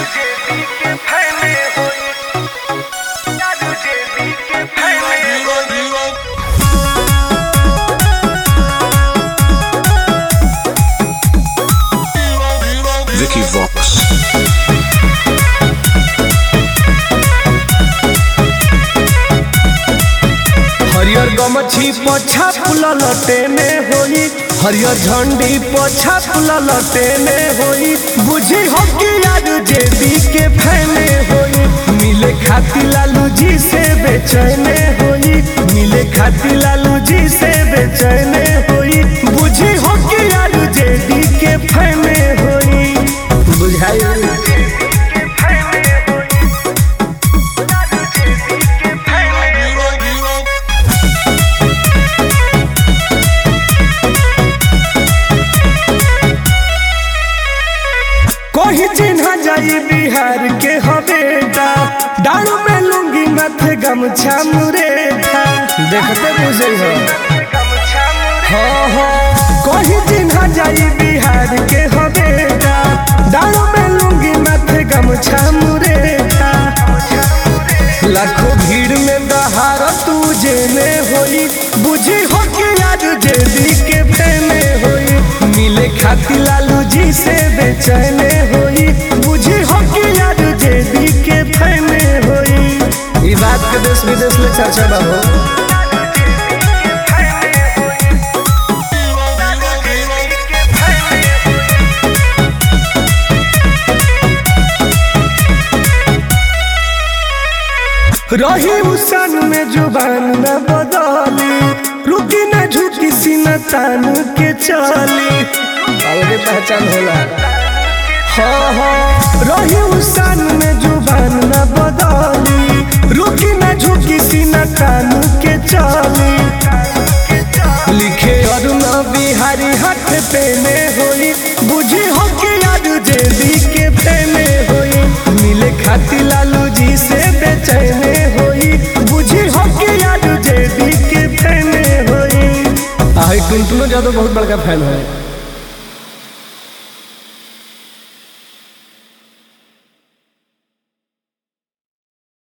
जेबी के फैले होई दारू जेबी के फैले होई Vicky Vox. हरियर गमछी पछा फुला लटेने होई हरियर झंडी पछा फुला लटेने होई बुझी हो कि यार जेबी के फैने होई मिले खाती लालू जी से बेचैने होई मिले खाती लालू जी से बेचैने होई बुझी हो कि यार जेबी के फैने होई बुझाई के फैले होई दारू जेबी के फैले होई कोई चिन्हा जाई बिहार के हवेटा डाड़ू में लुंगी माथे गमछा मुरेठा देखते बुझे हो गमछा मुरे हाँ हाँ कोई चिन्हा जाई बिहार के हवेटा डाड़ू में लुंगी माथे गमछा मुरेठा लाखों भीड़ में दहार तू जेने होई बुझी हो कि आज जेदी के फेने होई मिले खाती लालू जी से बेचैने होई बुझी हो कि आज जेदी के फेने होई ई बात के देश विदेश में चर्चा बा हो के फैले होई दारू जेबी के फैले होई रही उसन में जुबान न बदली रुकी न झुकी सीना तान के चली अलगे पहचान होला हाँ हाँ रही उसन में जुबान न बदली रुकी न झुकी सीना तान के चली लिखे अरुण बिहारी हाथ पेने होई बुझी हो कि याद जेबी के पेने होई मिले खाती लालू जी से बेचैने होई बुझी हो कि याद जेबी के पेने होई आई टुनटुनो जादव बहुत बड़का फैन है